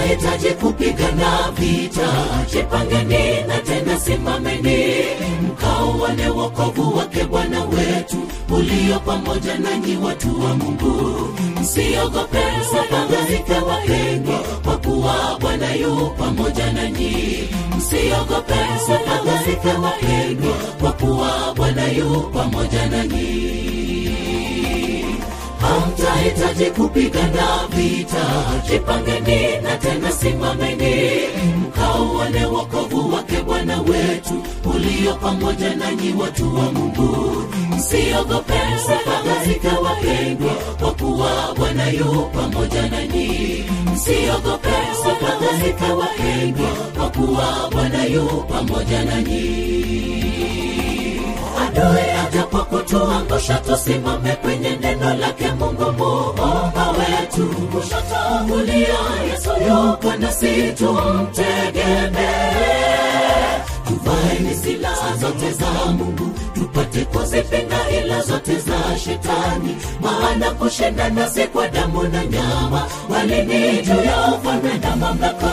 hamtahitaji kupigana vita jipangeni na tena simameni mkauone wokovu wake bwana wetu ulio pamoja nanyi watu wa mungu msiogope msifadhaike wapendwa kwa kuwa bwana yu pamoja nanyi msiogope msifadhaike wapendwa kwa kuwa bwana yu pamoja nanyi hamtahitaji kupigana vita jipangeni na tena simameni mkauone wokovu wake bwana wetu ulio pamoja nanyi watu wa mungu msiogope msifadhaike wapendwa kwa kuwa bwana yu pamoja nanyi msiogope msifadhaike wapendwa kwa kuwa bwana yu pamoja nanyi adui ajapokutuangusha tusimame kwenye neno lake mungu muumba wetu kushoto kulia yesu yuko nasi tumtegemee tuvaeni silaha zote za mungu tupate kuzipinga ila zote za shetani maana kushinda nasi kwa damu na nyama walini juu ya ufalme na mamlaka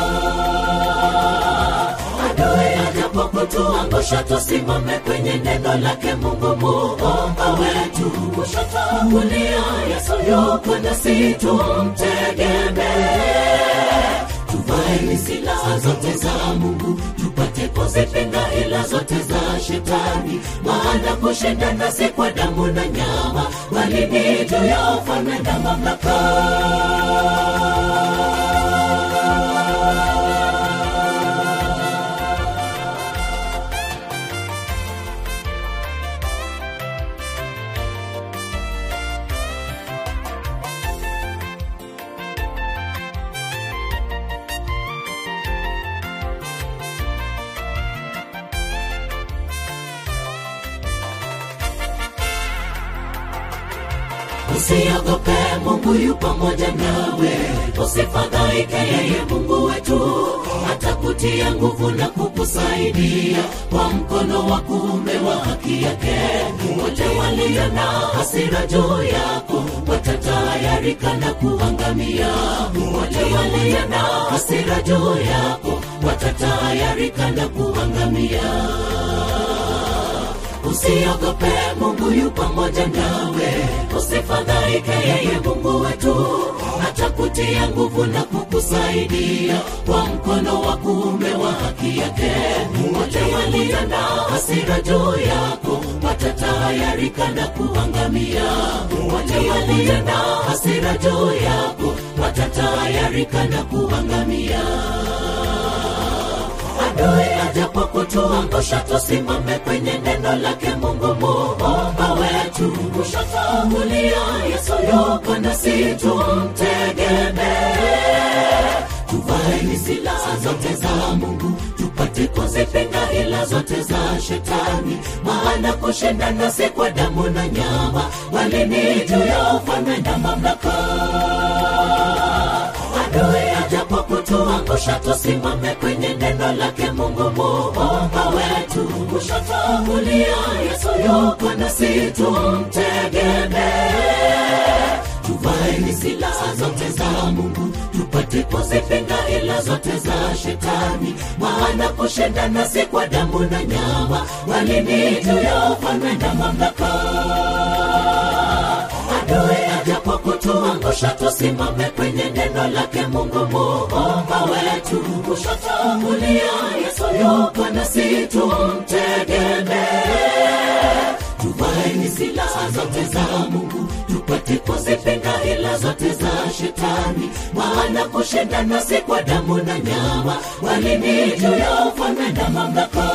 adui ajapokutuangusha tusimame kwenye neno lake mungu muumba wetu kushoto kulia yesu yuko nasi tumtegemee tuvaeni silaha zote za mungu tupate kuzipinga ila zote za shetani maana kushinda nasi kwa damu na nyama walini juu ya ufalme na mamlaka usiogope mungu yu pamoja nawe usifadhaike yeye mungu wetu atakutia nguvu na kukusaidia kwa mkono wa kuume wa haki yake wote walio na hasira juu yako watatayarika na kuangamia wote walio na hasira juu yako watatayarika na kuangamia usiogope mungu yu pamoja nawe usifadhaike yeye mungu wetu atakutia nguvu na kukusaidia kwa mkono wa kuume wa haki yake wote walio na hasira juu yako watatayarika na kuangamia wote walio na hasira juu yako watatayarika na kuangamia adui ajapokutuangusha tusimame kwenye neno lake mungu muumba wetu kushoto kulia yesu yuko nasi tumtegemee tuvaeni silaha zote za mungu tupate kuzipinga ila zote za shetani maana kushinda nasi kwa damu na nyama walini juu ya ufalme na mamlaka adui ajapokutuangusha tusimame kwenye neno lake mungu muumba wetu kushoto kulia yesu yuko nasi tumtegemee tuvaeni silaha zote za mungu tupate kuzipinga ila zote za shetani maana kushinda nasi kwa damu na nyama walini juu ya ufalme na mamlaka adui ajapokutuangusha tusimame kwenye neno lake mungu muumba wetu kushoto kulia yesu yuko nasi tumtegemee tuvaeni silaha zote za mungu tupate kuzipinga ila zote za shetani maana kushinda nasi kwa damu na nyama walini juu ya ufalme na mamlaka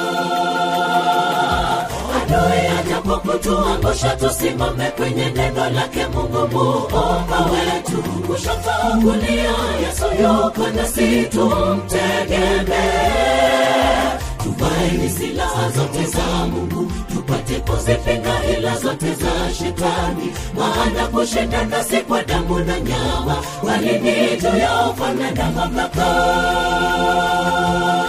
adui ajapokutuangusha tusimame kwenye neno lake mungu muumba wetu kushoto kulia yesu yuko nasi tumtegemee tuvaeni silaha zote za mungu tupate kuzipinga ila zote za shetani maana kushinda nasi kwa damu na nyama walini juu ya ufalme na mamlaka